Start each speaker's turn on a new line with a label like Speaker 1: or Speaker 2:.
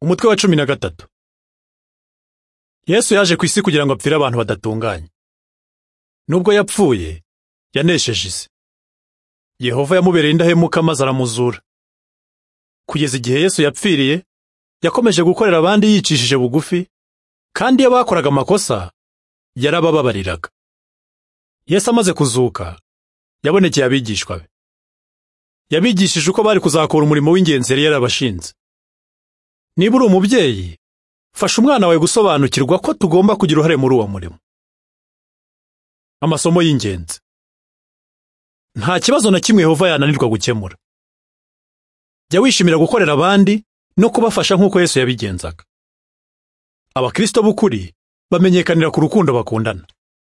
Speaker 1: Umutwe wa cumi na gatatu Yesu yaje ku isi kugira ngo apfire abantu badatunganye. Nubwo yapfuye, yanesheje isi. Yehova yamubereye indahemuka maze aramuzura. Kugeza igihe Yesu yapfiriye, yakomeje gukorera abandi yicishije bugufi, kandi iyo bakoraga amakosa, yarabababariraga. Yesu amaze kuzuka, yabonekeye abigishwa be. Yabigishije uko bari kuzakora umurimo w'ingenzi yari yarabashinze. Niba uri umubyeyi fasha umwana wawe gusobanukirwa ko tugomba kugira uruhare muri uwo murimo. Amasomo y'ingenzi. Nta kibazo na kimwe Yehova yananirwa gukemura. Jya wishimira gukorera abandi no kubafasha nk'uko Yesu yabigenzaga. Abakristo b'ukuri bamenyekanira ku rukundo bakundana.